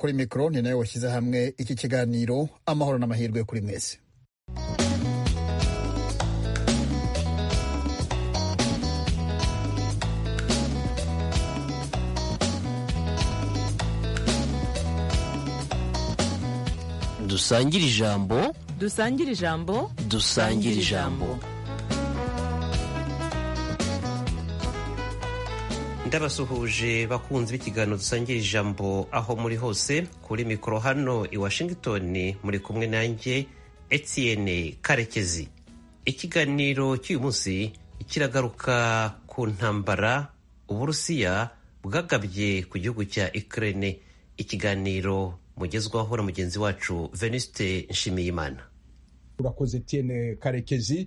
kuri mikoro ni nawe washyize hamwe iki kiganiro amahoro n'amahirwe kuri mwese dusangire ijambo dusangire ijambo dusangire ijambo ndabasuhuje bakunzi b'ikiganiro dusangira ijambo aho muri hose kuri mikoro hano i washington muri kumwe nanjye etienne karekezi ikiganiro cy'uyu munsi kiragaruka ku ntambara uburusiya bwagabye ku gihugu cya ukraine ikiganiro mugezwaho na mugenzi wacu venuste nshimiyimana urakoze Etienne karekezi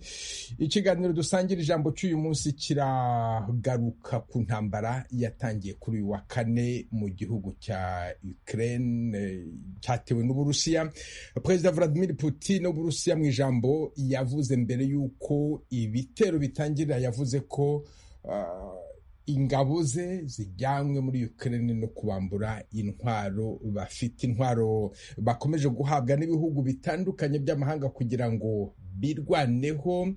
ikiganiro dusangira ijambo cy'uyu munsi kiragaruka ku ntambara yatangiye kuri uyu wa kane mu gihugu cya Ukraine cyatewe n'uburusiya perezida Vladimir Putin w'uburusiya mu ijambo yavuze mbere y'uko ibitero bitangira yavuze ko uh, ingabo ze zijyanwe muri Ukraine no kubambura intwaro bafite intwaro bakomeje guhabwa n'ibihugu bitandukanye by'amahanga kugira ngo birwaneho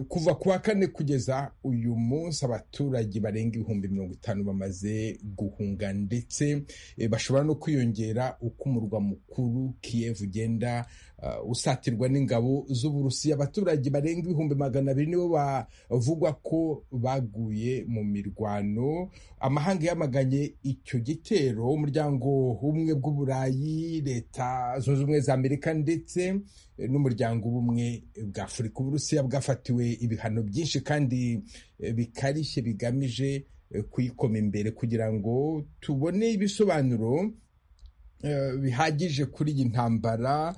kuva ku wa kane kugeza uyu munsi abaturage barenga ibihumbi mirongo itanu bamaze guhunga ndetse bashobora no kwiyongera uko umurwa mukuru Kiev ugenda usatirwa n'ingabo z'uburusiya abaturage barenga ibihumbi magana abiri nibo bavugwa ko baguye mu mirwano amahanga yamaganye icyo gitero umuryango w'ubumwe bw'uburayi leta zunze ubumwe za amerika ndetse n'umuryango w'ubumwe bwa afurika uburusiya bwafatiwe ibihano byinshi kandi bikarishye bigamije kuyikoma imbere kugira ngo tubone ibisobanuro bihagije kuri iyi ntambara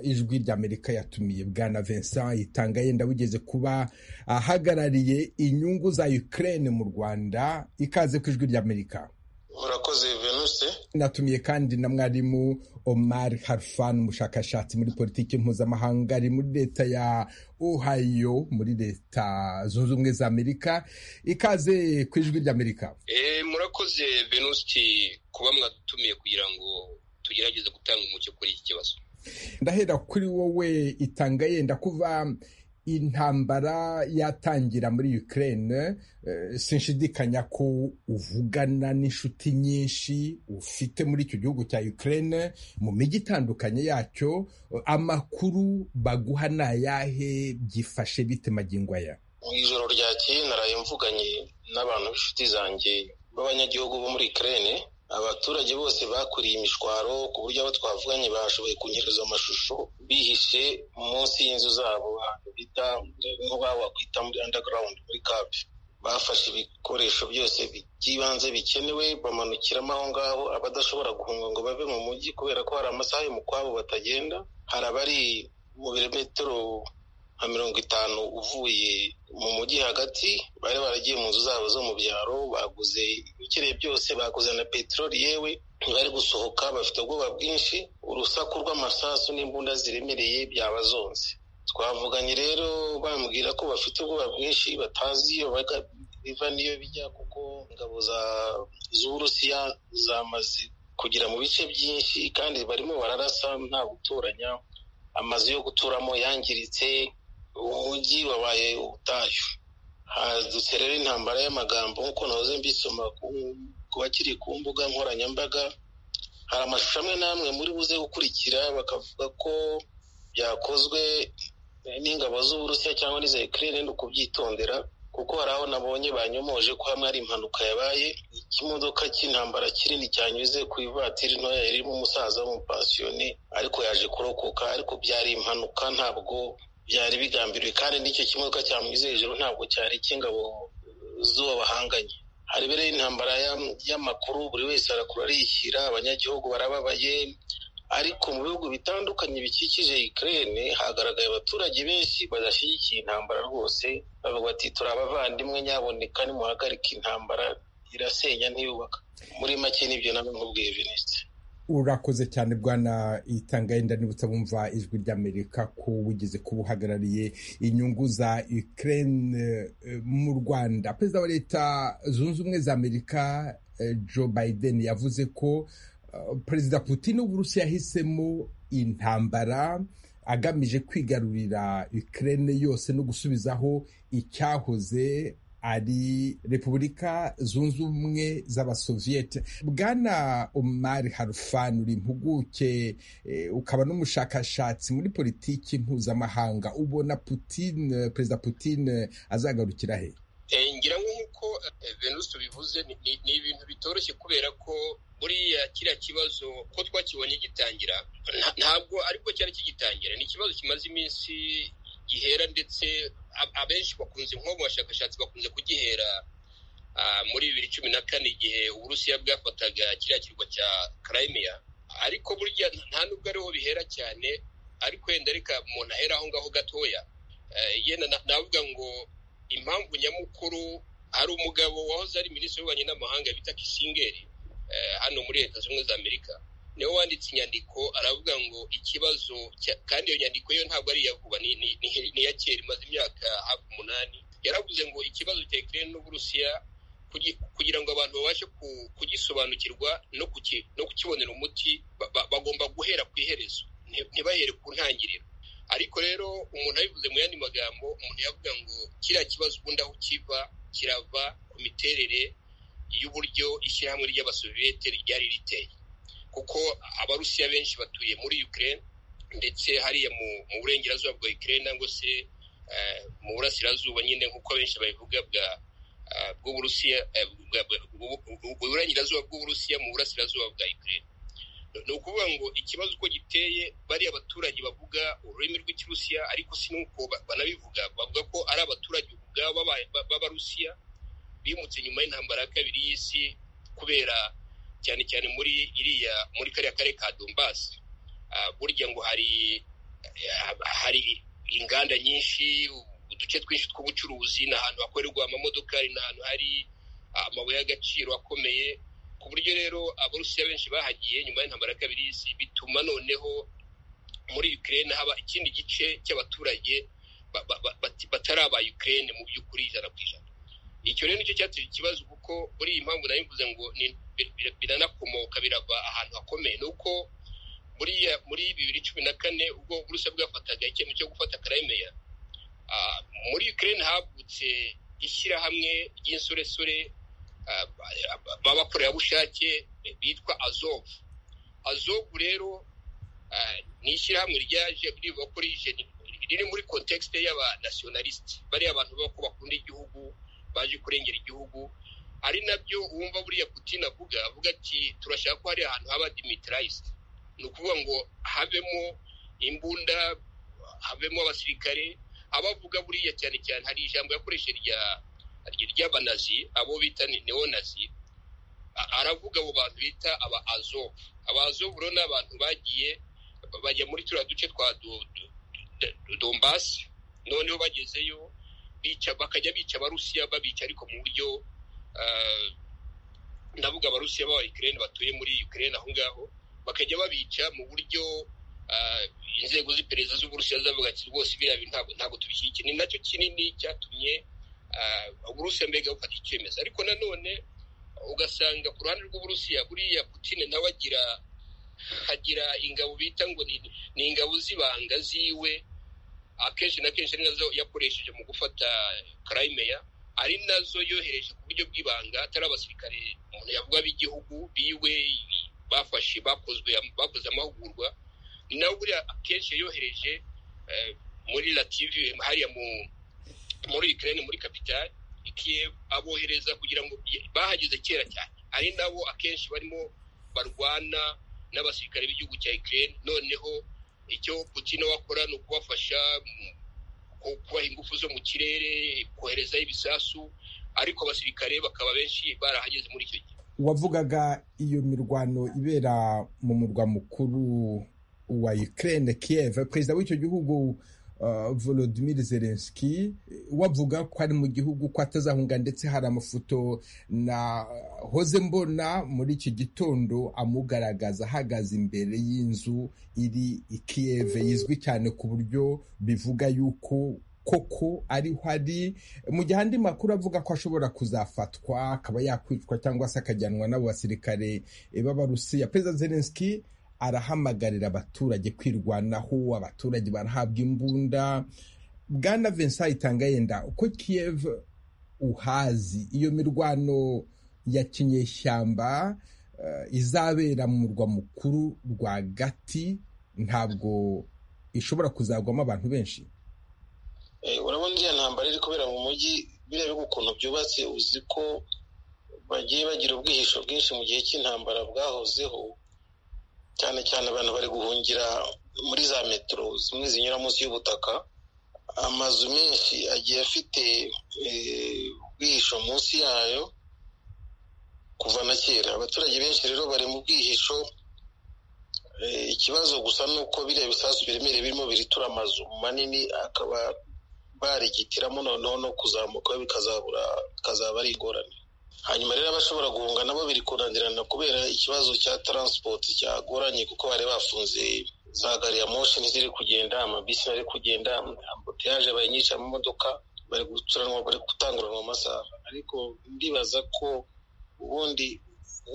ijwi ry'amerika yatumiye bwana vincent yitanga yenda wigeze kuba ahagarariye inyungu za ukraine mu rwanda ikaze ku ijwi ry'amerika murakoze venuse natumiye kandi na mwarimu omar harfan umushakashatsi muri politiki mpuzamahanga ari muri leta ya ohio muri leta zunze ubumwe za amerika ikaze ku ijwi ry'amerika murakoze venuse kuba mwatumiye kugira ngo tugerageze gutanga umucyo kuri iki kibazo ndahera kuri wowe itanga yenda kuva intambara yatangira muri Ukraine sinshidikanya ko uvugana n'inshuti nyinshi ufite muri icyo gihugu cya Ukraine mu mijyi itandukanye yacyo amakuru baguha ni ayahe byifashe bite magingo aya ijoro ryakeye naraye mvuganye n'abantu b'inshuti zanjye b'abanyagihugu bo muri Ukraine abaturage bose bakuriye imishwaro ku buryo abo twavuganye bashoboye kunyohereza amashusho bihishe munsi y'inzu zabo ahantu bita nk'aho wakwita muri underground muri kapi bafashe ibikoresho byose by'ibanze bikenewe bamanukiramo aho ngaho abadashobora guhunga ngo bave mu mujyi kubera ko hari amasaha yo mu kwabo batagenda hari abari mu birometero nka mirongo itanu uvuye mu mujyi hagati bari baragiye mu nzu zabo zo mu byaro baguze ibikeneye byose baguze na peteroli yewe bari gusohoka bafite ubwoba bwinshi urusaku rw'amasasu n'imbunda ziremereye byabazonze twavuganye rero bambwira ko bafite ubwoba bwinshi batazi iyo biva n'iyo bijya kuko ingabo z'uburusiya zamaze kugera mu bice byinshi kandi barimo bararasa nta gutoranya amazu yo guturamo yangiritse umujyi wabaye ubutayu hadutse rero intambara y'amagambo nk'uko nahoze mbisoma ku bakiri ku mbuga nkoranyambaga hari amashusho amwe n'amwe muri buze gukurikira bakavuga ko byakozwe n'ingabo z'uburusiya cyangwa n'iza ukraine ni ukubyitondera kuko hari aho nabonye banyomoje ko hamwe hari impanuka yabaye ikimodoka cy'intambara kinini cyanyuze ku ivatiri ntoya irimo umusaza w'umupasiyoni ariko yaje kurokoka ariko byari impanuka ntabwo byari bigambiriwe kandi n'icyo kimodoka cyamwize hejuru ntabwo cyari icy'ingabo z'uwo bahanganye hari rero intambara y'amakuru buri wese arakura arishyira abanyagihugu barababaye ariko mu bihugu bitandukanye bikikije Ukraine hagaragaye abaturage benshi badashyigikiye intambara rwose bavuga bati turi abavandimwe nyaboneka nimuhagarike intambara irasenya ntiyubaka muri make nibyo nawe nkubwiye Venuste urakoze cyane bwana itangayenda nibutsa bumva ijwi ry'amerika ko wigeze kuba uhagarariye inyungu za Ukraine mu rwanda perezida wa leta zunze ubumwe za amerika joe biden yavuze ko uh, perezida putin w'uburusiya yahisemo intambara agamije kwigarurira ukraine yose no gusubizaho icyahoze ari repubulika zunze ubumwe z'abasoviyete bwana omar harfan uri impuguke eh, ukaba n'umushakashatsi muri politiki mpuzamahanga ubona putin perezida putin azagarukira he ngira ngo nk'uko venus bivuze ni ni ibintu bitoroshye kubera ko buriya kiriya kibazo ko twakibonye gitangira nta- ntabwo ariko cyari kigitangira ni ikibazo kimaze iminsi gihera ndetse a- abenshi bakunze nko mu bashakashatsi bakunze kugihera ah, muri bibiri cumi na kane igihe uburusiya bwafataga kiriya kirwa cya karayimiya ariko burya nta nubwo ariho bihera cyane ariko wenda reka umuntu ahera aho ngaho gatoya Eh, yenda na- navuga ngo impamvu nyamukuru hari umugabo wahoze ari minisitiri w'ububanyi n'amahanga bita kisingeri eh, hano muri leta zunze ubumwe za amerika niwe wanditse inyandiko aravuga ngo ikibazo cya- kandi iyo nyandiko yo ntabwo ari iya vuba ni- ni- ni- ni iya kera imaze imyaka hafi umunani yaravuze ngo ikibazo cya ukraine n'uburusiya kugi- kugira ngo abantu babashe ku- kugisobanukirwa no kuki- no kukibonera umuti ba- ba- bagomba guhera ku iherezo nti- ntibahere ku ntangiriro ariko rero umuntu abivuze mu yandi magambo umuntu yavuga ngo kiriya kibazo ubundi aho kiva kirava ku miterere y'uburyo ishyirahamwe ry'abasoviyete ryari riteye kuko abarusiya benshi batuye muri ukraine ndetse hariya mu, mu burengerazuba bwa ukraine nangwa se eh, mu burasirazuba nyine nk'uko benshi babivuga bwa eh, bw'uburusiya eh, bwa- bwa- bwa- uburengerazuba bw'uburusiya mu burasirazuba bwa ukraine ni ukuvuga ngo ikibazo uko giteye bariya abaturage bavuga ururimi rw'ikirusiya ariko si n'uko ba- banabivuga bavuga ko ari abaturage ubwabo b'aba- ba- b'abarusiya bimutse nyuma y'intambara ya kabiri y'isi kubera cyane cyane muri iriya muri kariya karere ka dombasi burya ngo hari eh, hari inganda nyinshi uduce twinshi tw'ubucuruzi ni ahantu hakorerwa amamodoka ni ahantu hari amabuye y'agaciro akomeye ku buryo rero abarusiya benshi bahagiye nyuma y'intambara ya kabiri y'isi bituma noneho muri ukraine haba ikindi gice cy'abaturage ba- ba- ba- bati- batari aba ukraine mu by'ukuri ijana ku ijana icyo rero nicyo cyateye ikibazo kuko muri iyi mpamvu nari mvuze ngo ni- bi- bi- biranakomoka birava ahantu hakomeye ni uko buriya muri bibiri cumi na kane ubwo uburusiya bwafataga icyemezo cyo gufata karayimeya ah, muri ukraine havutse ishyirahamwe ry'insoresore ah, ba- b'abakorerabushake bitwa azov azov rero ah, ni ishyirahamwe ryaje rivuga ko rije riri muri kontekisite y'abanasionalisiti bariya abantu baba ko bakunda igihugu baje kurengera igihugu ari nabyo wumva buriya putin avuga avuga ati turashaka ko hari ahantu haba dimitarayisite ni ukuvuga ngo habemo imbunda habemo abasirikare abavuga buriya cyane cyane hari ijambo yakoreshe rya ry'abanazi abo bita ni neonazi A- aravuga abo bantu bita aba azovu aba azovu rero ni abantu bagiye bajya muri turiya duce twa Do- Do- Do- dombasi noneho bagezeyo bica bakajya bica abarusiya babica ariko mu buryo ah, ndavuga abarusiya b'aba ukraine batuye muri ukraine aho ngaho bakajya babica mu buryo ah, inzego z'iperereza z'uburusiya zavuga ati rwose biriya bintu ntabwo- ntabwo tubishyigikiye ni nacyo kinini cyatumye ah, uburusiya mbega bufata icyemezo ariko nanone ugasanga ku ruhande rw'uburusiya buriya putin nawe agira agira ingabo bita ngo ni, ni ingabo z'ibanga ziwe akenshi na kenshi ari nazo yakoresheje mu gufata karayimeya ari nazo yohereje ku buryo bw'ibanga atari abasirikare umuntu yavuga b'igihugu biwe bafashe bakozwe bakoze amahugurwa ni nawe buriya akenshi yohereje eh, muri lativi hariya mu muri Ukraine muri kapitali Kiev abohereza kugira ngo bahageze kera cyane ari nabo akenshi barimo barwana n'abasirikare b'igihugu cya Ukraine noneho icyo Putin we akora ni ukubafasha mu ku- kubaha ingufu zo mu kirere koherezaho ibisasu ariko abasirikare bakaba benshi barahageze muri icyo gihe wavugaga iyo mirwano ibera mu murwa mukuru wa Ukraine Kiev perezida w'icyo gihugu uh, Volodymyr Zelensky wavuga ko ari mu gihugu ko atazahunga ndetse hari amafoto na hoze mbona muri iki gitondo amugaragaza ahagaze imbere y'inzu iri i Kiev yizwi cyane ku buryo bivuga yuko koko ariho ari mu gihe andi makuru avuga ko ashobora kuzafatwa akaba yakwicwa cyangwa se akajyanwa n'abo basirikare b'abarusiya perezida zelenski arahamagarira abaturage kwirwanaho abaturage barahabwa imbunda bwana vincent itanga yenda uko kiyev uhazi iyo mirwano ya kinyeshyamba eh, izabera mu murwa mukuru rwagati ntabwo ishobora kuzagwamo abantu benshi Eh, urabona iriya ntambara iri kubera mu mujyi biriya bihugu ukuntu byubatse uzi ko bagiye bagira ubwihisho bwinshi mu gihe cy'intambara bwahozeho cyane cyane abantu bari guhungira muri za metero zimwe zinyura munsi y'ubutaka amazu menshi agiye afite eh, ubwihisho munsi yayo kuva na kera abaturage benshi rero bari mu bwihisho Eh, ikibazo gusa ni uko biriya bisasu biremereye birimo biritura amazu manini akaba barigitiramo noneho no kuzamuka bikazabura bikazaba ari ingorane hanyuma rero abashobora guhunga nabo biri kunanirana kubera ikibazo cya transport cyagoranye kuko bari bafunze za gari ya moshi ntiziri kugenda amabisi ntari kugenda ambuteyaje abaye nyinshi amamodoka bari gucuranwa bari gutanguranwa amasaha ariko ndibaza ko ubundi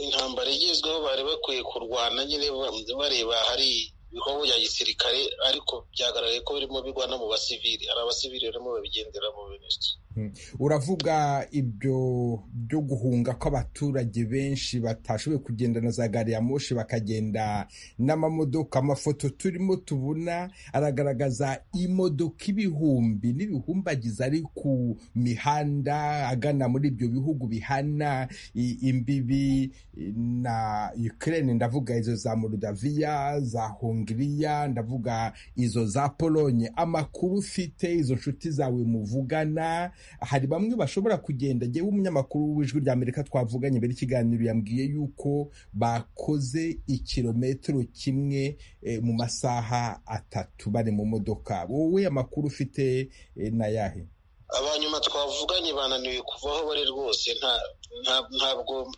intambara igezweho bari bakwiye kurwana nyine ba- bareba hari ibikorwa bya gisirikare ariko byagaragaye ko birimo bigwa no mu basivili hari abasivili barimo babigendera mu bintu uravuga ibyo byo guhunga kw'abaturage benshi batashoboye kugenda na za gari ya moshi bakagenda n'amamodoka amafoto turimo tubona aragaragaza imodoka ibihumbi n'ibihumbagiza ari ku mihanda agana muri ibyo bihugu bihana i- imbibi na Ukraine ndavuga izo za Moldavia za Hongria ndavuga izo za Polonye amakuru ufite izo nshuti zawe muvugana hari bamwe bashobora kugenda jyewe umunyamakuru w'ijwi rya Amerika twavuganye mbere ikiganiro yambwiye yuko bakoze ikirometero kimwe eh, mu masaha atatu bari mu modoka wowe amakuru ufite eh, ni ayahe abanyuma twavuganye bananiwe kuva aho bari rwose nta nta- ntabwo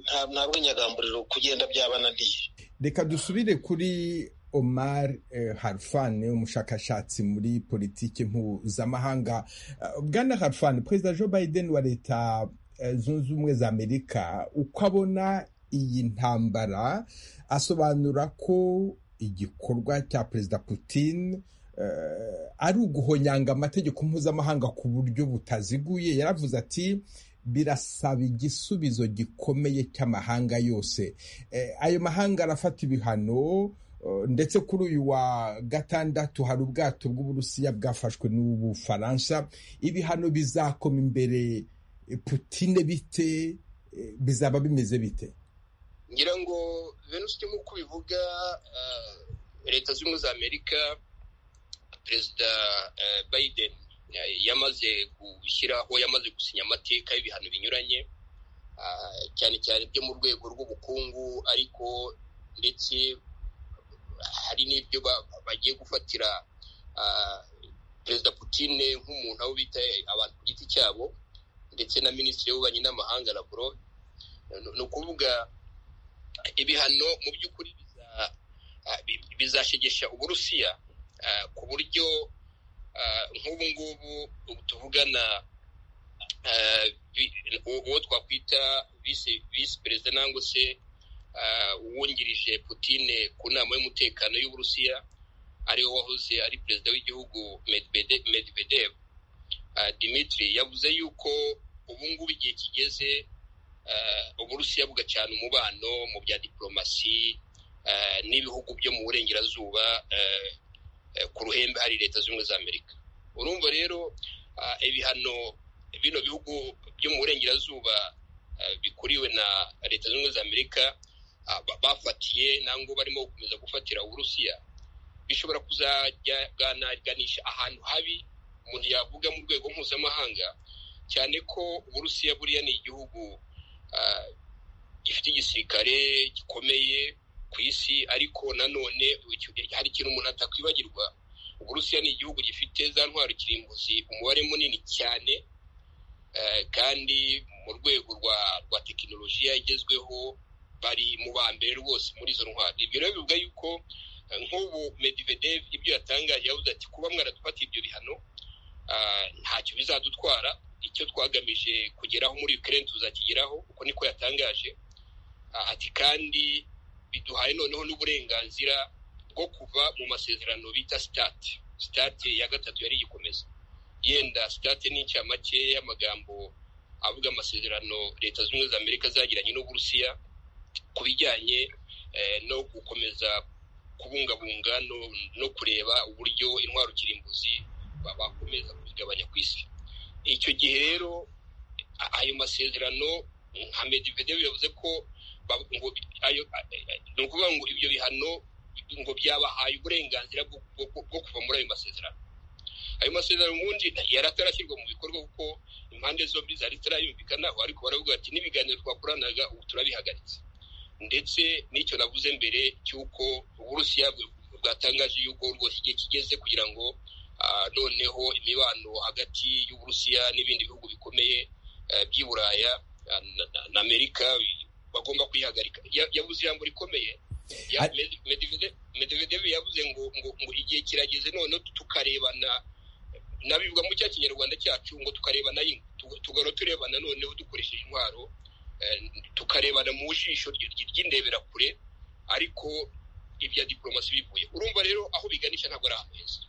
nta- ntabwo inyagamburiro kugenda byabananiye reka dusubire kuri omar eh, harfane umushakashatsi muri politiki mpuzamahanga Eh, bwana harfane perezida joe biden wa leta eh, zunze ubumwe za amerika uko abona iyi ntambara asobanura ko igikorwa cya perezida putin eh, ari uguhonyanga amategeko mpuzamahanga ku buryo butaziguye yaravuze ati birasaba igisubizo gikomeye cy'amahanga yose Eh, ayo mahanga arafata ibihano eh, ndetse kuri uyu wa gatandatu hari ubwato bw'uburusiya bwafashwe n'ubufaransa ibihano bizakoma imbere eh, putine bite eh, bizaba bimeze bite ngira ngo venus nk'uko ubivuga ah, leta z'ubumwe za amerika perezida eh, biden eh, yamaze gushyiraho yamaze gusinya amateka y'ibihano binyuranye ah, cyane cyane byo mu rwego rw'ubukungu ariko ndetse hari n'ibyo ba- bagiye gufatira ah, perezida putine nk'umuntu abo bita abantu ku giti cyabo ndetse na minisitiri w'ububanyi n'amahanga lavrov Ni- ni ukuvuga ibihano mu by'ukuri biza- ah, bi- bizashegesha uburusiya ah, ku buryo ah, nk'ubu ngubu ubu tuvugana ah, vi- uwo uwo twakwita visi visi perezida nangwa se ah, uwungirije putine ku nama y'umutekano y'uburusiya ariwe wahoze ari perezida w'igihugu Medvede- medvedev Ah, dimitri yavuze yuko ubu ngubu igihe kigeze eh, uburusiya bugacana umubano mu bya diporomasi eh, n'ibihugu byo mu burengerazuba eh, eh, ku ruhembe hari leta z'ubumwe za amerika urumva rero ah, ibihano bino bihugu byo mu burengerazuba eh, bikuriwe na leta z'ubumwe za amerika ah, ba- bafatiye nangwa barimo gukomeza gufatira uburusiya bishobora kuzajya bwanaganisha ahantu habi umuntu yavuga mu rwego mpuzamahanga cyane ko uburusiya buriya ni igihugu ah, gifite igisirikare gikomeye ku isi ariko nanone icyo- hari ikintu umuntu atakwibagirwa uburusiya ni igihugu gifite za ntwaro kirimbuzi umubare munini cyane eh, kandi mu rwego rwa rwa tekinolojiya igezweho bari mu ba mbere rwose muri izo ntwaro ibyo rero bivuga yuko eh, nk'ubu medivedev ibyo yatangaje yavuze ati kuba mwaradufatiye ibyo bihano ntacyo bizadutwara icyo twagamije kugeraho muri ukraine tuzakigeraho kuko niko yatangaje Ah, ati kandi biduhaye noneho n'uburenganzira bwo kuva mu masezerano bita sitati sitati ya gatatu yari igikomeza yenda sitati ni incamake y'amagambo avuga amasezerano leta zunze ubumwe za amerika zagiranye n'uburusiya ku bijyanye eh, no gukomeza kubungabunga no, no kureba uburyo intwaro kirimbuzi ba- bakomeza kuzigabanya ku isi icyo gihe rero a- ayo masezerano nka medvedev yavuze ko ba- ngo bi- ayo a- a- ni ukuvuga ngo ibyo bihano ngo byabahaye uburenganzira bwo bwo- bwo- bwo kuva muri ayo masezerano ayo masezerano ubundi nta- yari atarashyirwa mu bikorwa kuko impande zombi zari zitarayumvikanaho ariko baravuga ati n'ibiganiro twakoranaga ubu turabihagaritse ndetse n'icyo navuze mbere cy'uko uburusiya bw- bwatangaje yuko rwose igihe kigeze kugira ngo ah, noneho imibano hagati y'uburusiya n'ibindi bihugu bikomeye eh, by'i buraya ah, na- na- na amerika bagomba kuyihagarika Ya- yavuze ijambo rikomeye Ya- Ar- Med- Medvedev- Medvedev yavuze ngo ngo ngo igihe kirageze noneho tukarebana nabivuga mu cya kinyarwanda cyacu ngo tukarebana yingwe Tu- tugahora turebana noneho dukoresheje intwaro eh, tukarebana mu jisho ry- ry- ry'indeberakure ariko ibya diporomasi bivuye urumva rero aho biganisha ntabwo ari ahantu heza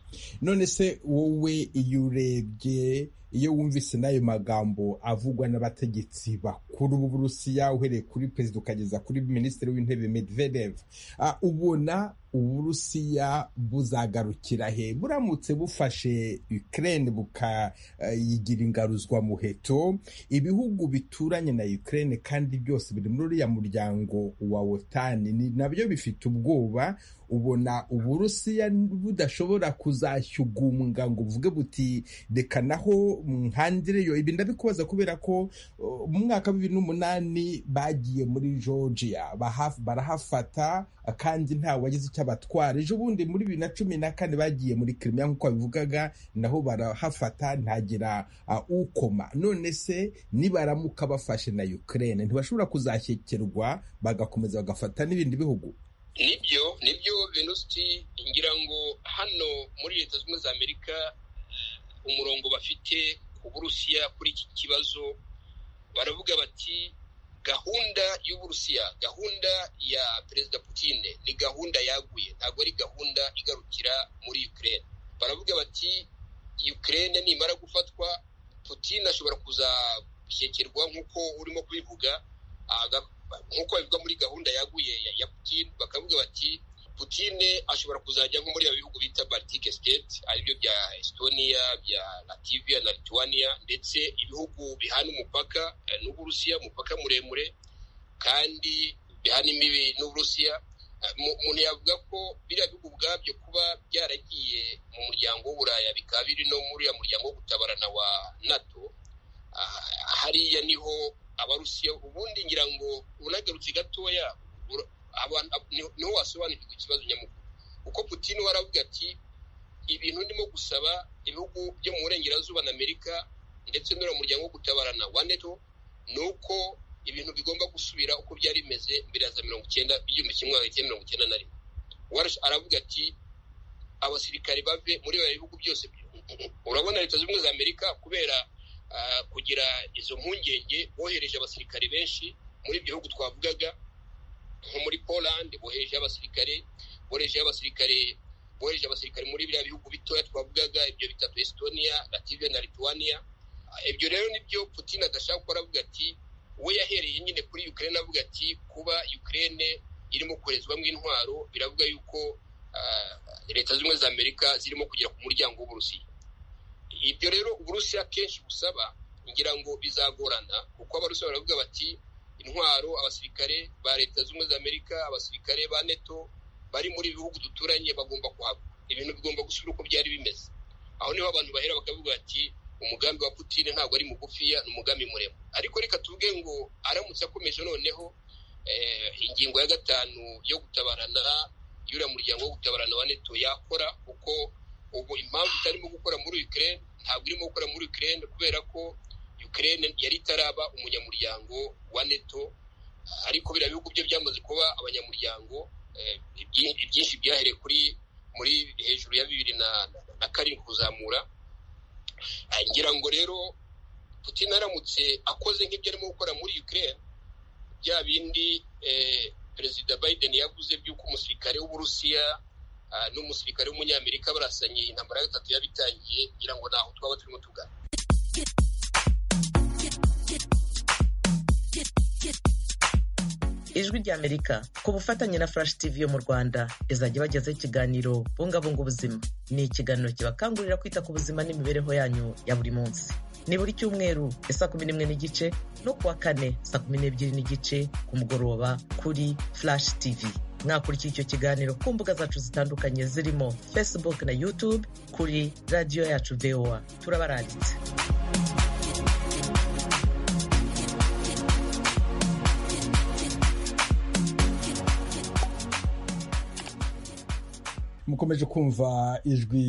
none se wowe iyo urebye iyo wumvise n'ayo magambo avugwa n'abategetsi bakuru b'uburusiya uhereye kuri perezida ukageza kuri minisitiri w'intebe medvedev ah, ubona uburusiya buzagarukira he buramutse bufashe ukraine bukayigira ingaruzwa muheto ibihugu bituranye na ukraine kandi byose biri muri uriya muryango wa otani ni- nabyo bifite ubwoba ubona uburusiya budashobora kuzashyugumwa ngo buvuge buti reka naho mwihandire yo ibi ndabikubaza kubera ko uh, mu mwaka wa bibiri n'umunani bagiye muri georgia baha- barahafata uh, kandi nta wagize icyo abatwara ejo bundi muri bibiri na cumi na kane bagiye muri kirimiya nk'uko babivugaga naho barahafata ntagira uh, ukoma none se nibaramuka bafashe na ukraine ntibashobora kuzashyekerwa bagakomeza bagafata n'ibindi bihugu nibyo nibyo venusti ngira ngo hano muri leta zunze ubumwe za amerika eh, umurongo bafite ku burusiya kuri iki kibazo baravuga bati gahunda y'uburusiya gahunda ya perezida putine ni gahunda yaguye ntabwo ari gahunda igarukira muri ukraine baravuga bati ukraine nimara gufatwa putine ashobora kuzashyekerwa nk'uko urimo kubivuga aga- nk'uko bivuga muri gahunda yaguye ya, ya Putin bakavuga bati Putin ashobora kuzajya nko muri ibi bihugu bita Baltic State aribyo bya Estonia bya Latvia na Lithuania ndetse ibihugu bihana umupaka eh, n'Uburusiya umupaka muremure kandi bihana imbibi n'Uburusiya Eh, mu- umuntu yavuga ko biriya bihugu ubwabyo kuba byaragiye mu muryango w'Uburaya bikaba biri no muri ya muryango wo gutabarana wa NATO Ah, hariya niho abarusiya ubundi ngira ngo unagarutse gatoya ura- abantu- ni- niho wasobanukirwa ikibazo nyamukuru kuko putin we aravuga ati ibintu ndimo gusaba ibihugu byo mu burengerazuba na amerika ndetse n'uriya muryango wo gutabarana wa neto ni uko ibintu bigomba gusubira uko byari bimeze mbere ya za mirongo icyenda igihumbi kimwe magana cyenda mirongo icyenda na rimwe Walsh aravuga ati abasirikare bave muri bya bihugu byose urabona leta z'ubumwe za amerika kubera ah, kugira izo mpungenge bohereje abasirikare benshi muri ibyo bihugu twavugaga nko muri poland bohereje abasirikare bohereje abasirikare bohereje abasirikare muri biriya bihugu bitoya twavugaga ibyo bita estonia latvia na lithuania Ah, ibyo rero nibyo putin adashaka gukora avuga ati we yahereye nyine kuri ukraine avuga ati kuba ukraine irimo koherezwamo intwaro biravuga yuko ah, leta z'ubumwe za amerika zirimo kugera ku muryango w'uburusiya ibyo rero uburusiya kenshi busaba ngira ngo bizagorana kuko abarusiya baravuga bati intwaro abasirikare ba leta zunze ubumwe za amerika abasirikare ba neto bari muri ibi bihugu duturanye bagomba kuhava ibintu bigomba gusubira uko byari bimeze aho niho abantu bahera bakavuga bati umugambi wa putine ntabwo ari mugufiya ni umugambi muremure ariko reka tuvuge ngo aramutse akomeje noneho eh, ingingo ya gatanu yo gutabarana y'uriya muryango wo gutabarana wa neto yakora kuko ubu impamvu itarimo gukora muri ukraine ntabwo irimo gukora muri ukraine kubera ko ukraine yari itaraba umunyamuryango wa neto ariko biriya bihugu byo byamaze kuba abanyamuryango eh, ibyi- ibyinshi byahereye kuri muri hejuru ya bibiri na, na karindwi kuzamura rero putin aramutse akoze nk'ibyo arimo gukora muri ukraine bya bindi eh, perezida biden yavuze by'uko umusirikare w'uburusiya ah, n'umusirikare w'umunyamerika barasanye intambara ya gatatu yabitangiye kugira ngo ntaho twaba turimo tugana ijwi ry'amerika ku bufatanye na flash tv yo mu rwanda izajya bagezaho ikiganiro bungabunga ubuzima ni ikiganiro kibakangurira kwita ku buzima n'imibereho yanyu ya buri munsi ni buri cyumweru ya saa kumi n'imwe n'igice no kuwa kane saa kumi n'ebyiri n'igice ku mugoroba kuri flash tv mwakurikiye icyo kiganiro ku mbuga zacu zitandukanye zirimo facebook na youtube kuri radiyo yacu voa turabaranditse mukomeje kumva ijwi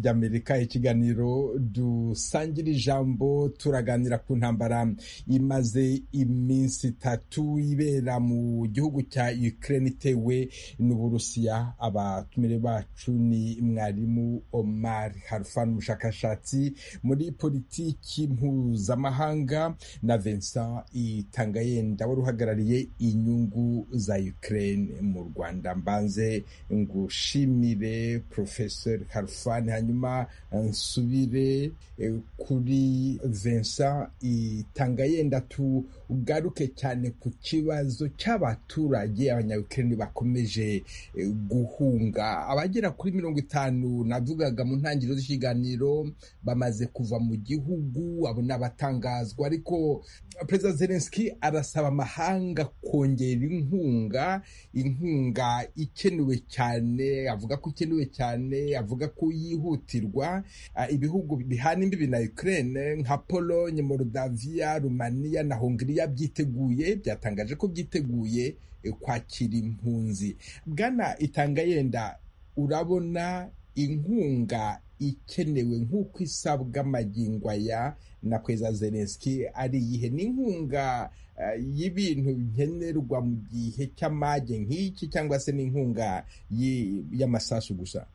ry'amerika ikiganiro dusangira ijambo turaganira ku ntambara imaze iminsi itatu ibera mu gihugu cya ukraine itewe n'uburusiya abatumire bacu ni mwarimu omar harfan umushakashatsi muri politiki mpuzamahanga na vincent itangayenda wari uhagarariye inyungu za ukraine mu rwanda mbanze ngushimire nshimire professor harfani hanyuma nsubire eh, kuri vincent itangayenda tugaruke cyane ku kibazo cy'abaturage abanyayukreni bakomeje eh, guhunga abagera kuri mirongo itanu navugaga mu ntangiriro z'ikiganiro bamaze kuva mu gihugu abo ni abatangazwa ariko perezida zelenski arasaba amahanga kongera inkunga inkunga ikenewe cyane avuga ko ikenewe cyane avuga ko yihutirwa Ah, ibihugu bihana imbibi na ukraine nka pologne moldavia rumaniya na hongiriya byiteguye byatangaje ko byiteguye eh, kwakira impunzi bwana itangayenda urabona inkunga ikenewe nk'uko isabwa amagingo aya na kweza zelenski ari iyihe n'inkunga eh, y'ibintu nkenerwa mu gihe cy'amage nk'iki cyangwa se n'inkunga yi- y'amasasu gusa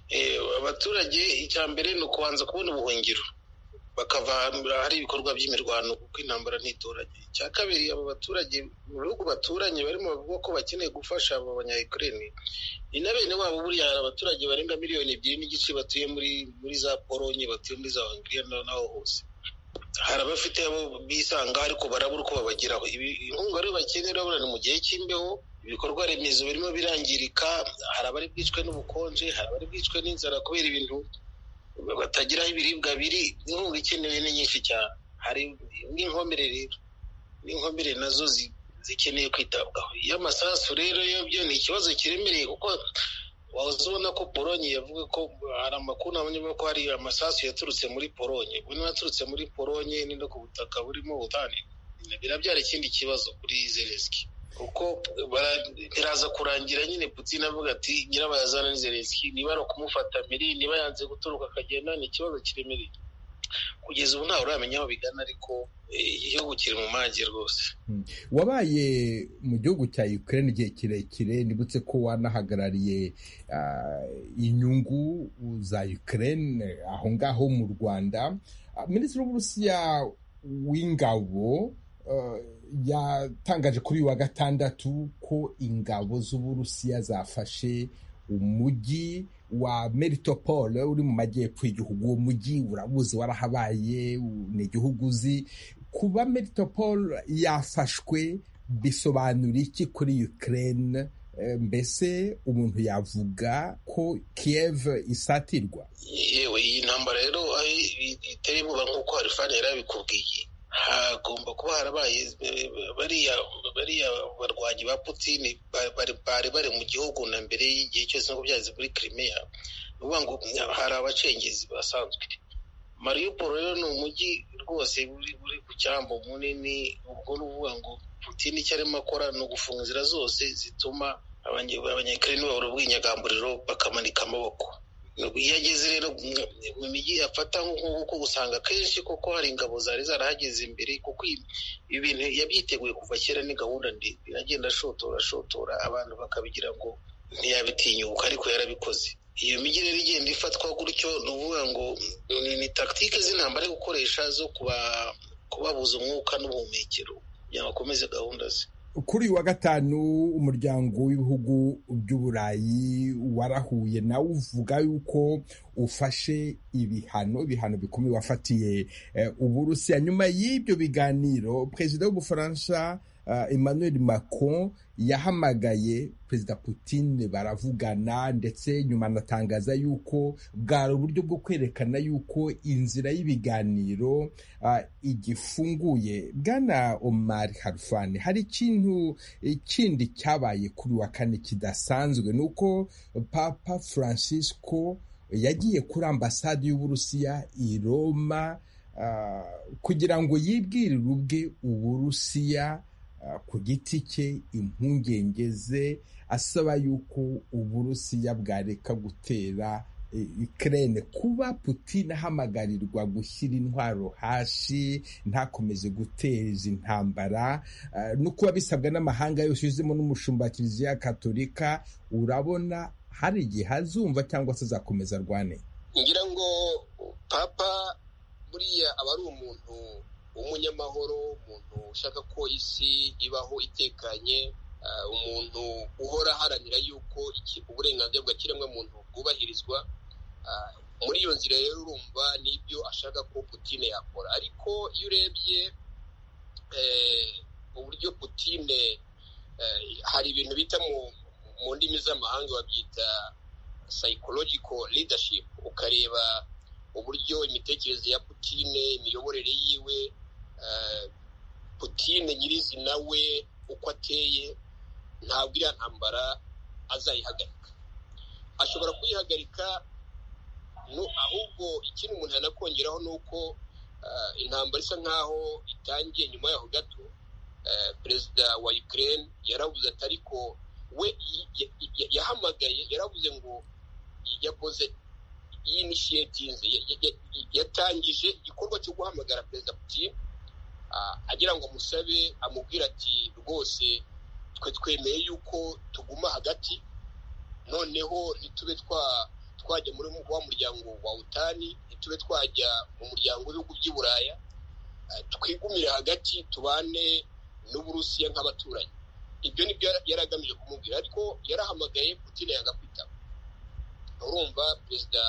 Eh, abaturage icya mbere ni ukubanza kubona ubuhungiro bakava ahantu hari ibikorwa by'imirwano kuko intambara ntitoranye icya kabiri abo baturage mu bihugu baturanye barimo bavuga ko bakeneye gufasha abo banyayukurene ni na bene wabo buriya hari abaturage barenga miliyoni ebyiri n'igice batuye muri muri za polonye batuye muri za hongiriya na- naho hose hari abafite abo bisanga ariko barabura uko babageraho Ibi- inkunga rero bakenera urabona ni mu gihe cy'imbeho ibikorwa remezo birimo birangirika hari abari bwicwe n'ubukonje hari abari bwicwe n'inzara kubera ibintu batagiraho ibiribwa biri inkunga ikenewe ni nyinshi cyane hari n'inkomere rero n'inkomere nazo zi- zikeneye kwitabwaho iyo amasasu rero yo byo ni ikibazo kiremereye kuko wahoze ubona ko polonye yavuga ko hari amakuru nabonye ko hari amasasu yaturutse muri polonye ubwo niba yaturutse muri polonye ni no ku butaka burimo ubutane birabyara ikindi kibazo kuri zelenski kuko bara- biraza kurangira nyine putin avuga ati nyirabayazana ni zelenski niba ari ukumufata mbiri niba yanze guturuka akagenda ni ikibazo kiremereye kugeza ubu ntawe uramenya aho bigana ariko eh, igihugu kiri mu mage rwose wabaye mu gihugu cya ukraine igihe kirekire nibutse ko wanahagarariye ah, inyungu za ukraine aho ngaho mu rwanda Ah, minisitiri w'uburusiya w'ingabo ah, yatangaje kuri uyu wa gatandatu ko ingabo z'uburusiya zafashe umujyi wa meritopole uri mu majyepfo y'igihugu uwo mujyi urabuze warahabaye u- ni igihugu uzi kuba meritopole yafashwe bisobanura iki kuri ukraine Eh, mbese umuntu yavuga ko kiev isatirwa yewe iyi ntambara rero aho i- iteye ubwoba nk'uko harifani yari abikubwiye hagomba kuba harabaye eh, bariya bariya barwanyi ba putini ba- bari- bari bari mu gihugu na mbere y'igihe cyose nk'uko byagenze muri kirimiya ni ukuvuga ngo hari abacengezi basanzwe mariyuporo rero ni umujyi rwose uri uri ku cyambu munini ubwo ni ukuvuga ngo putini icyo arimo akora ni ugufunga inzira zose zituma abanye- abanyakirere babura ubwinyagamburiro bakamanika amaboko iyo ageze rero mu- mu mijyi afata nk'uko usanga akenshi koko hari ingabo zari zarahageze imbere kuko ibi ibi bintu yabyiteguye kuva kera ni gahunda ndende agenda ashotora ashotora abantu bakabigira ngo ntiyabitinyuka ariko yarabikoze iyo mijyi rero igenda ifatwa gutyo ni ukuvuga ngo ni ni tagitike z'intambara yo gukoresha zo kuba- kubabuza umwuka n'ubuhumekero kugira ngo bakomeze gahunda ze kuri uyu wa gatanu umuryango w'ibihugu by'uburayi warahuye nawe uvuga yuko ufashe ibihano ibihano bikomeye wafatiye eh, uburusiya nyuma y'ibyo biganiro perezida w'ubufaransa eh, emmanuel macron yahamagaye perezida putin baravugana ndetse nyuma anatangaza yuko bwari uburyo bwo kwerekana yuko inzira y'ibiganiro ah, igifunguye bwana omar harfani hari ikintu eh, kindi cyabaye kuri uyu wa kane kidasanzwe ni uko papa francisco yagiye kuri ambasade y'uburusiya i roma ah, kugira ngo yibwirire ubwe uburusiya ah, ku giti cye impungenge ze asaba yuko uburusiya bwareka gutera Ukraine kuba Putin ahamagarirwa gushyira intwaro hasi ntakomeze guteza intambara eh, no kuba bisabwa n'amahanga yose yuzemo n'umushumba wa kiliziya katolika urabona hari igihe azumva cyangwa se azakomeza arwane ngira ngo papa buriya aba ari umuntu w'umunyamahoro umuntu ushaka ko isi ibaho itekanye ah, umuntu uhora aharanira yuko iki- uburenganzira bwa kiremwamuntu bwubahirizwa Ah, muri iyo nzira rero urumva n'ibyo ashaka ko putine yakora ariko iyo urebye eh, uburyo putine eh, hari ibintu bita mu- mu ndimi z'amahanga babyita psychological leadership ukareba uburyo imitekerereze ya putine imiyoborere yiwe eh, putine nyirizina we uko ateye ntabwo iriya ntambara azayihagarika ashobora kuyihagarika nu- ahubwo ikindi umuntu yanakongeraho ni uko eh, intambara isa nkaho itangiye nyuma yaho gato eh, perezida wa ukraine yaravuze ati ariko we y- y- y- yahamagaye yaravuze ngo yakoze initiative ya- ya- ya- yatangije igikorwa cyo guhamagara perezida putin ah, agira ngo amusabe amubwire ati rwose twe twemeye yuko tuguma hagati noneho ntitube twa twajya muri wa muryango wa utani ntitube twajya mu muryango w'ibihugu by'i buraya Ah, twigumire hagati tubane n'uburusiya nk'abaturanyi ibyo ni byo yari agamije kumubwira ariko yarahamagaye putin yanga kwitaba urumva perezida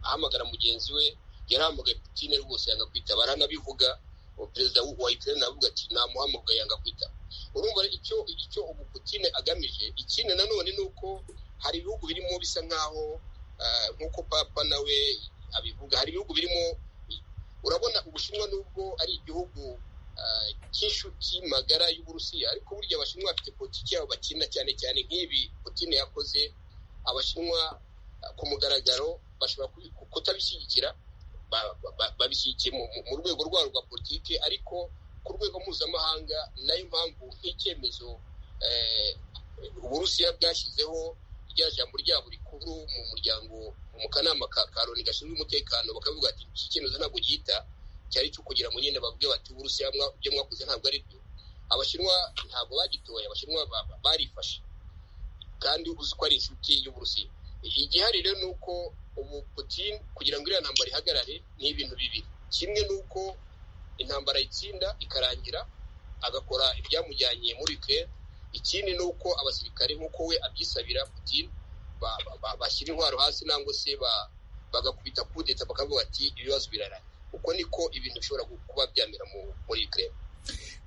ahamagara mugenzi we yarahamagaye putin rwose yanga kwitaba aranabivuga uwo perezida wa ukraine aravuga ati namuhamagaye yanga kwitaba urumva rero icyo icyo ubu putin agamije ikindi nanone ni uko hari ibihugu birimo bisa nkaho ah, nk'uko papa nawe abivuga hari ibihugu birimo urabona ubushinwa nubwo ari igihugu ah, cy'inshuti magara y'uburusiya ariko burya abashinwa bafite politiki yabo bakina cyane cyane nk'ibi putine yakoze abashinwa ah, ku mugaragaro bashobora kubi- kutabishyigikira ba- ba- ba- babishyigikiye mu- mu- mu rwego rwabo rwa politiki ariko ku rwego mpuzamahanga nayo mpamvu nk'icyemezo eh, uburusiya bwashyizeho rya jambo ryabo rikuru mu muryango mu kanama ka ka loni gashinzwe umutekano bakavuga ati iki cyemezo ntabwo gihita cyari icyo kugira ngo nyine babwire bati uburusiya mwa- ibyo mwakoze ntabwo ari byo abashinwa ntabwo bagitoye abashinwa ba- ba- barifashe kandi uzi ko ari inshuti y'uburusiya igihari rero ni uko ubu putin kugira ngo iriya ntambara ihagarare ni ibintu bibiri kimwe ni uko intambara itsinda ikarangira agakora ibyamujyanye muri ukraine ikindi ni uko abasirikare nk'uko we abyisabira putin ba- ba- ba- bashyira intwaro hasi nangwa se ba- bagakubita kudeta bakavuga ati ibibazo birarangira uko niko ibintu bishobora kuba byamera mu- muri ukraine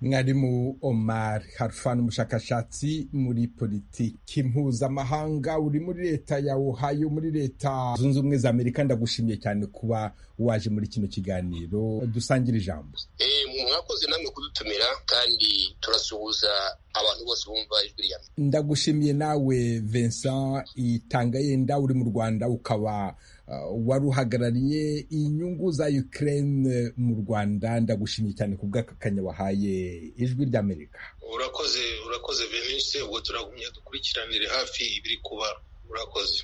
mwarimu omar harfan umushakashatsi muri politiki mpuzamahanga uri muri leta ya ohio muri leta zunze ubumwe za amerika ndagushimiye cyane kuba waje muri kino kiganiro dusangire ijambo Eh, mwakoze namwe kudutumira kandi turasuhuza abantu bose bumva ijwi rya mbere ndagushimiye nawe Vincent Itangayenda uri mu Rwanda ukaba uh, wari uhagarariye inyungu za Ukraine mu Rwanda ndagushimiye cyane ku bw'akakanya wahaye ijwi ry'Amerika urakoze urakoze venise ubwo turagumye dukurikiranire hafi ibiri kuba urakoze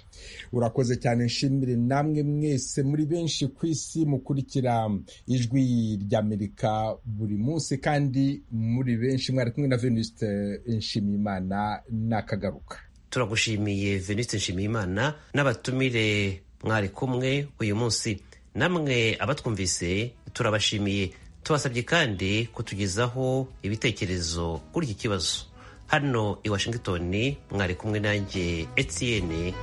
urakoze cyane nshimire namwe mwese muri benshi ku isi mukurikira ijwi ry'amerika buri munsi kandi muri benshi mwari kumwe na venuste nshimiyimana nakagaruka turagushimiye veniste nshimiyimana n'abatumire mwari kumwe uyu munsi namwe abatwumvise turabashimiye tubasabye kandi kutugezaho ibitekerezo kuri iki kibazo hano i washington mwari kumwe nanjye etienne